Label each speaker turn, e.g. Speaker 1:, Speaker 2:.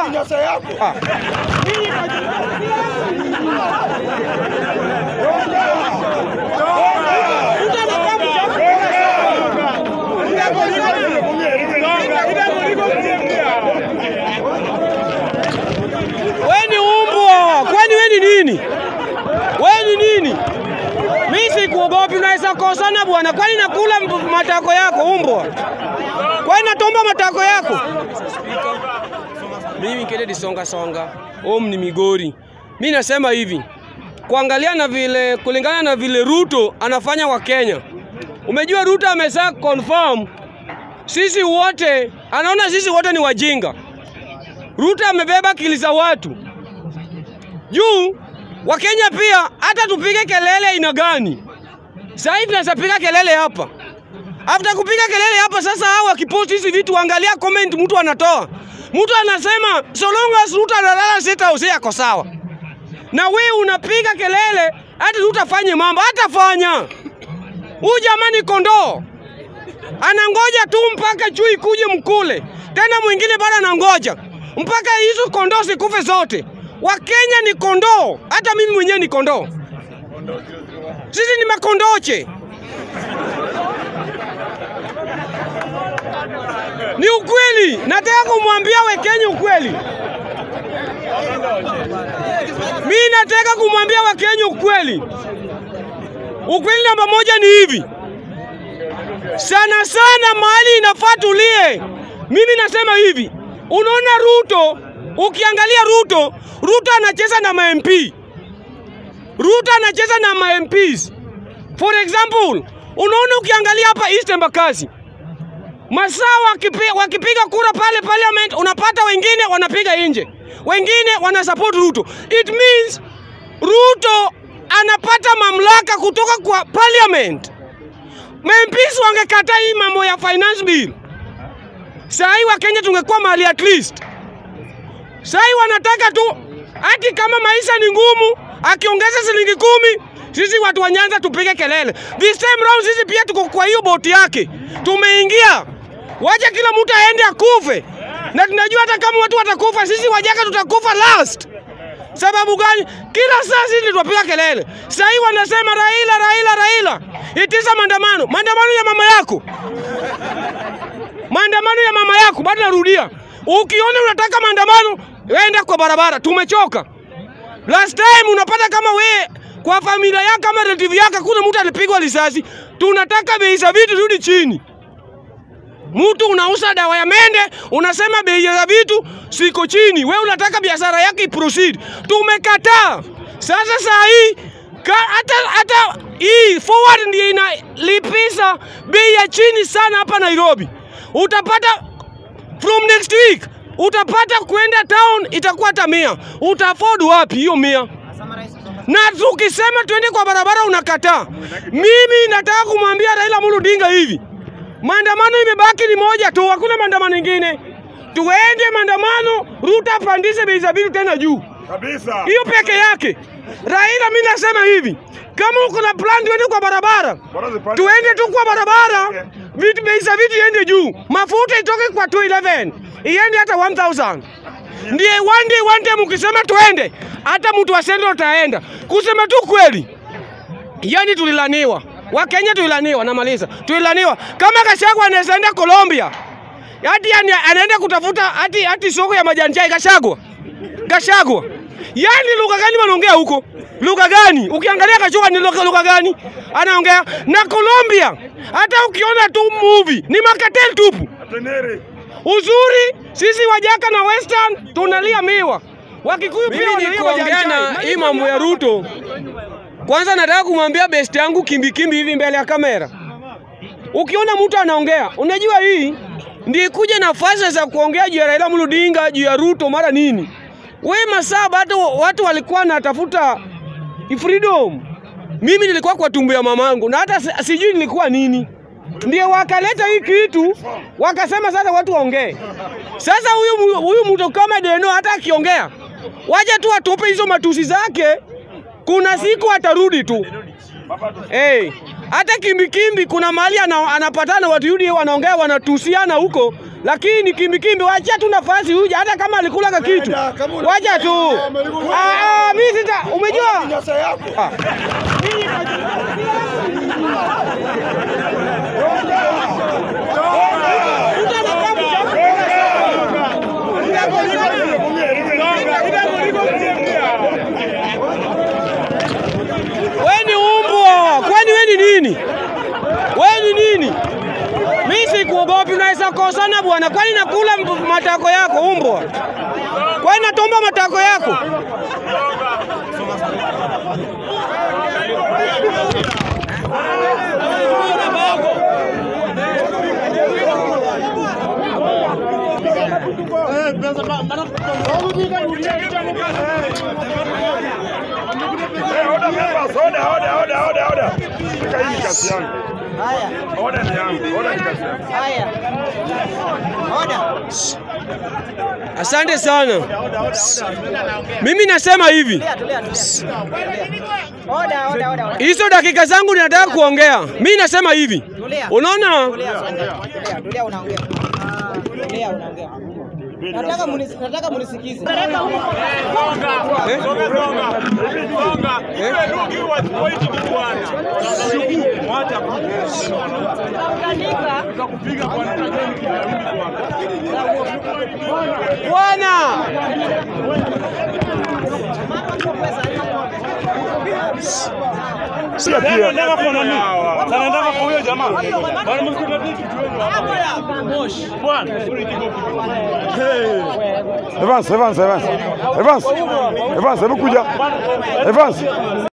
Speaker 1: nyasa yako.
Speaker 2: Ah. We ni umbwa, kwani we ni nini? We ni nini? Mi sikuogopi, unaweza kosana bwana. Kwani nakula m- matako yako umbwa? Kwani natomba matako yako? Mimi Kennedy songa songa, om ni Migori. Mi nasema hivi, kuangalia na vile, kulingana na vile Ruto anafanya wa Kenya. Umejua Ruto amesa confirm sisi wote, anaona sisi wote ni wajinga. Ruto amebeba akili za watu juu. Wakenya pia hata tupige kelele aina gani, sasa tunaweza piga kelele hapa. After kupiga kelele hapa sasa, hao wakipost hizi vitu, angalia comment mtu anatoa. Mtu anasema so long as Ruto analala sita house yako sawa, na wewe unapiga kelele hati Ruto afanye mambo, hatafanya. Huyu jamani kondoo anangoja tu mpaka chui kuje mkule, tena mwingine bado anangoja mpaka hizo kondoo zikufe zote. Wakenya ni kondoo, hata mimi mwenyewe ni kondoo. Sisi ni makondoche. Ni ukweli, nataka kumwambia Wakenya ukweli. Mi nataka kumwambia Wakenya ukweli. Ukweli namba moja ni hivi, sana sana mahali inafaa tulie. Mimi nasema hivi, unaona Ruto, ukiangalia Ruto, Ruto anacheza na ma MP. Ruto anacheza na ma MPs. For example, unaona ukiangalia hapa East Embakasi, masaa wakipi, wakipiga kura pale parliament, unapata wengine wanapiga nje, wengine wana support Ruto. It means Ruto anapata mamlaka kutoka kwa parliament. MPs wangekata hii mambo ya finance bill, saa hii Wakenya tungekuwa mahali at least. Saa hii wanataka tu hati kama maisha ni ngumu, akiongeza shilingi kumi, sisi watu wa Nyanza tupige kelele. This time round sisi pia tuko kwa hiyo boti yake, tumeingia. Wacha kila mtu aende akufe, na tunajua hata kama watu watakufa, sisi wajaka tutakufa last. Sababu gani? Kila saa sisi tunapiga kelele. Sasa hii wanasema Raila, Raila, Raila. Itisha maandamano. Maandamano ya mama yako. Maandamano ya mama yako, bado narudia. Ukiona unataka maandamano, enda kwa barabara. Tumechoka. Last time unapata kama we kwa familia yako kama relative yako kuna mtu alipigwa risasi. Tunataka bei za vitu rudi chini. Mtu unauza dawa ya mende, unasema bei ya vitu siko chini. We unataka biashara yake iproceed. Tumekataa. Sasa saa hii ka- hata hata hii forward ndio inalipisha bei ya chini sana hapa Nairobi. Utapata from next week utapata kwenda town itakuwa hata mia. Uta afford wapi hiyo mia? na tukisema twende kwa barabara unakataa. Mimi nataka kumwambia Raila Amolo Odinga hivi, maandamano imebaki ni moja tu, hakuna maandamano ingine. Tuende maandamano, Ruto apandishe bei za vitu tena juu,
Speaker 1: Kabisa.
Speaker 2: hiyo peke yake. Raila, mimi nasema hivi, kama uko na plan, tuende kwa barabara,
Speaker 1: Bora zipande.
Speaker 2: tuende tu kwa barabara, vitu bei za vitu iende juu, mafuta itoke kwa 211 iende hata 1000 ndiye one day one day mkisema tuende, hata mtu wa Central taenda. Kusema tu kweli, yani tulilaniwa, Wakenya tulilaniwa, namaliza, tulilaniwa. Kama Gachagua anaweza enda Colombia, hati yani anaenda kutafuta hati, hati soko ya majani chai. Gachagua, Gachagua, yani lugha gani wanaongea huko? Lugha gani? Ukiangalia Gachagua ni lugha lugha gani anaongea? Na Colombia, hata ukiona tu movie ni makatel tupu.
Speaker 1: Atenere.
Speaker 2: Uzuri sisi Wajaka na Western tunalia miwa. Wakikuyu pia
Speaker 3: Mimi
Speaker 2: wanalia
Speaker 3: nikuongea
Speaker 2: majani
Speaker 3: na
Speaker 2: chai.
Speaker 3: hii mambo ya Ruto. Kwanza nataka kumwambia best yangu kimbi kimbi hivi mbele ya kamera. Ukiona mtu anaongea, unajua hii ndiye kuja nafasi za kuongea juu ya Raila Amolo Odinga, juu ya Ruto mara nini. We masaa bado watu walikuwa natafuta freedom. Mimi nilikuwa kwa tumbo ya mamangu na hata si- sijui nilikuwa nini. Ndio wakaleta hii kitu wakasema sasa watu waongee. Sasa huyu mu- huyu mtu kama Deno hata akiongea, waje tu atupe hizo matusi zake, kuna siku atarudi tu. Hey, hata kimbikimbi kuna mahali ana, anapatana watu UDA wanaongea wanatusiana huko, lakini kimbikimbi, wacha tu nafasi huja, hata kama alikulaga kitu, wacha tu. Ah, ah, mimi sita, umejua
Speaker 1: Nyasa yako.
Speaker 3: Ah. We ni umbwa, kwani we ni nini? We ni nini? Mi sikuogopi, unaweza kosana bwana. Kwani nakula mb- matako yako umbwa? Kwani natomba matako yako?
Speaker 1: Eh, order members, order, order, order, order, order. Shika hii ni kazi yangu. Order ni yangu, order ni kazi yangu.
Speaker 3: Asante sana. Mimi nasema hivi,
Speaker 4: Oda, oda, oda, oda.
Speaker 3: hizo dakika zangu ninataka kuongea. Mimi nasema hivi, unaona
Speaker 4: Tulia, tulia, tulia unaongea. Tulia unaongea. Nataka munis, nataka munisikize.
Speaker 3: eh? Eh? Bwana
Speaker 1: Sio pia. Evans, Evans, Evans. Evans. Evans, hebu kuja. Evans.